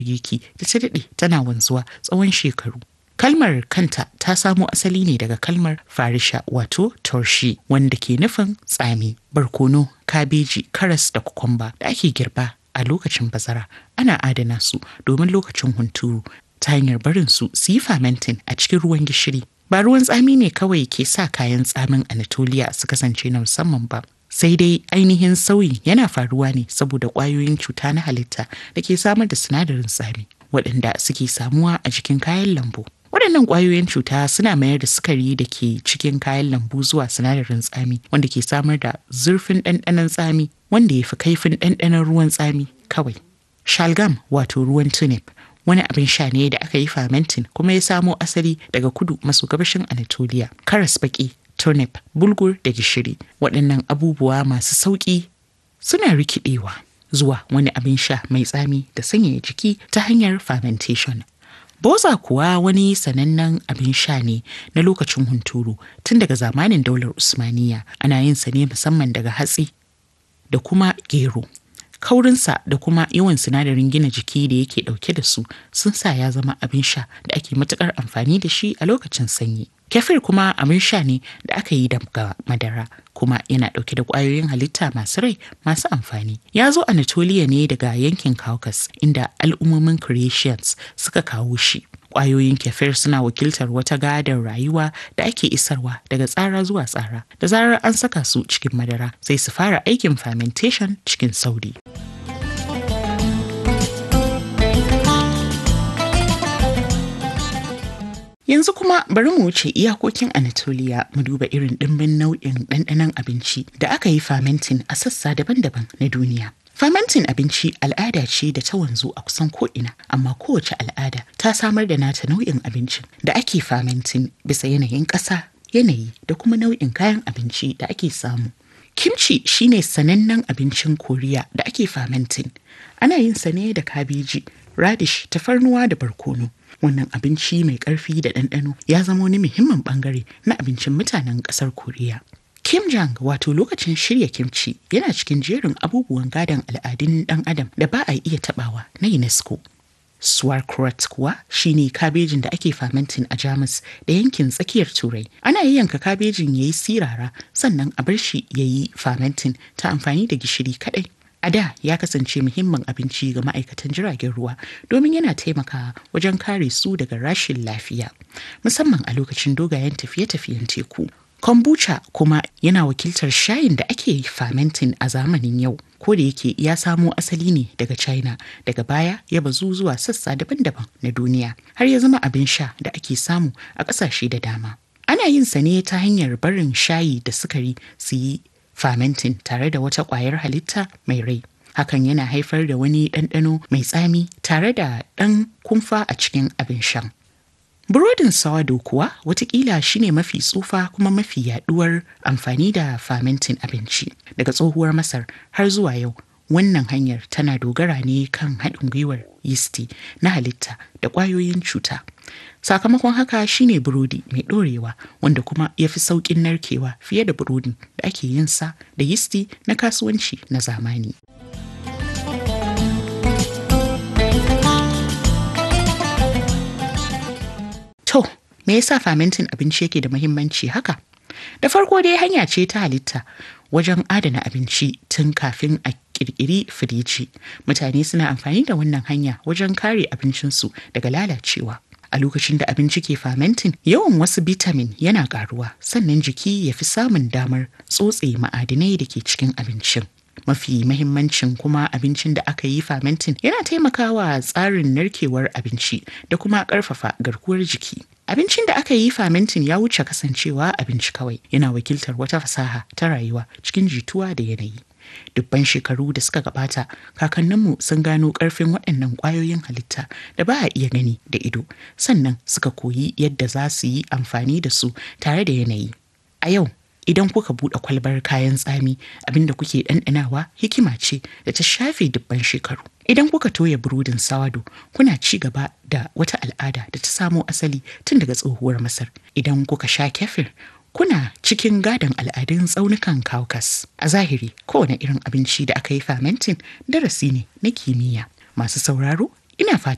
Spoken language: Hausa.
girki da ta daɗe tana wanzuwa tsawon shekaru. Kalmar kanta ta samo asali ne daga kalmar farisha wato torshi wanda ke nufin tsami, barkono, kabeji, karas da kukumba da ake girba a lokacin bazara. Ana adana su domin lokacin hunturu ta hanyar barin su su yi fermenting a cikin ruwan gishiri. Ba ruwan tsami ne kawai ke sa kayan tsamin Anatolia su kasance na musamman ba. Sai dai ainihin sauyin yana faruwa ne saboda ƙwayoyin cuta na halitta da ke samar da sinadarin tsami waɗanda suke samuwa a jikin kayan lambu. Waɗannan ƙwayoyin cuta suna mayar da sukari da ke cikin kayan lambu zuwa sinadarin tsami wanda ke samar da zurfin ɗanɗanon tsami wanda ya fi kaifin ɗanɗanon ruwan tsami kawai. Shalgam wato ruwan tunip wani abin sha ne da aka yi fermenting kuma ya samo asali daga kudu maso gabashin Anatolia. Karas baki, turnip, bulgur da gishiri waɗannan abubuwa masu sauƙi suna rikidewa zuwa wani abin sha mai tsami da sanyaya jiki ta hanyar fermentation. Boza kuwa wani sanannen abin sha ne na lokacin hunturu tun daga zamanin daular Usmaniya ana yin sa ne musamman daga hatsi da kuma gero. Kaurinsa da kuma yawan sinadarin gina jiki da yake dauke da su sun sa ya zama abin sha da ake matukar amfani da shi a lokacin sanyi. Kefir kuma abin sha ne da aka yi daga madara kuma yana dauke da kwayoyin halitta masu rai masu amfani. Ya zo Anatolia ne daga yankin Caucasus inda al'ummomin Croatians suka kawo shi. Kwayoyin kefir suna wakiltar wata gadar rayuwa da ake isarwa daga tsara zuwa tsara. Da zarar an saka su cikin madara sai su fara aikin fermentation cikin sauri. Yanzu kuma bari mu wuce iyakokin Anatolia mu duba irin ɗimbin nau'in ɗanɗanon abinci da aka yi fermenting a sassa daban-daban na duniya. Fermenting abinci al'ada ce da ta wanzu a kusan ko'ina, amma kowace al'ada ta samar da nata nau'in abincin da ake fermenting bisa yanayin ƙasa, yanayi da kuma nau'in kayan abinci da ake samu. Kimchi shine sanannen abincin Koriya da ake fermenting. Ana yin sa ne da kabeji, radish, tafarnuwa da barkono. Wannan abinci mai ƙarfi da ɗanɗano ya zama wani muhimmin ɓangare na abincin mutanen ƙasar Koriya. Kimjang wato lokacin shirya kimchi yana cikin jerin abubuwan gadon al'adun ɗan adam da ba a iya taɓawa na UNESCO. Sauerkraut kuwa shine kabejin da ake fermenting a Jamus da yankin tsakiyar Turai. Ana yayyanka kabejin ya yi sirara sannan a bar shi ya yi fermenting ta amfani da gishiri kaɗai. A da ya kasance muhimmin abinci ga ma'aikatan jiragen ruwa domin yana taimakawa wajen kare su daga rashin lafiya, musamman a lokacin dogayen tafiye-tafiyen teku. Kombucha kuma yana wakiltar shayin da ake fermenting a zamanin yau. Ko da yake ya samo asali ne daga China, daga baya ya bazu zuwa sassa daban-daban na duniya, har ya zama abin sha da ake samu a ƙasashe da dama. Ana yin sa ne ta hanyar barin shayi da sukari su yi fermenting tare da wata ƙwayar halitta mai rai. Hakan yana haifar da wani ɗanɗano mai tsami tare da ɗan kumfa a cikin abin shan. Burodin sawado kuwa watakila shine mafi tsufa kuma mafi yaduwar amfani da fermenting abinci daga tsohuwar Masar har zuwa yau. Wannan hanyar tana dogara ne kan haɗin gwiwar yisti na halitta da ƙwayoyin cuta. Sakamakon haka shine burodi mai ɗorewa wanda kuma ya fi sauƙin narkewa fiye da burodin da ake yin sa da yisti na kasuwanci na zamani. To, me yasa fermenting abinci yake da muhimmanci haka? Da farko dai hanya ce ta halitta wajen adana abinci tun kafin a kirkiri firiji. Mutane suna amfani da wannan hanya wajen kare abincinsu daga lalacewa. A lokacin da abinci ke fermenting, yawan wasu bitamin yana karuwa, sannan jiki ya fi samun damar tsotse ma'adinai da ke cikin abincin. Mafi mahimmancin kuma abincin da aka yi fermenting yana taimakawa tsarin narkewar abinci da kuma ƙarfafa garkuwar jiki. Abincin da aka yi fermenting ya wuce kasancewa abinci kawai yana wakiltar wata fasaha ta rayuwa cikin jituwa da yanayi. Dubban shekaru da suka gabata, kakanninmu sun gano ƙarfin waɗannan ƙwayoyin halitta da ba a iya gani da ido, sannan suka koyi yadda za su yi amfani da su tare da yanayi. A yau, idan kuka buɗe kwalbar kayan tsami abinda kuke ɗanɗanawa hikima ce da ta shafe dubban shekaru idan kuka toya burodin sawado kuna ci gaba da wata al'ada da ta samo asali tun daga tsohuwar masar idan kuka sha kefir kuna cikin gadon al'adun tsaunukan Caucasus. A zahiri, kowane irin abinci da aka yi fermenting darasi ne na kimiyya. Masu sauraro, ina fata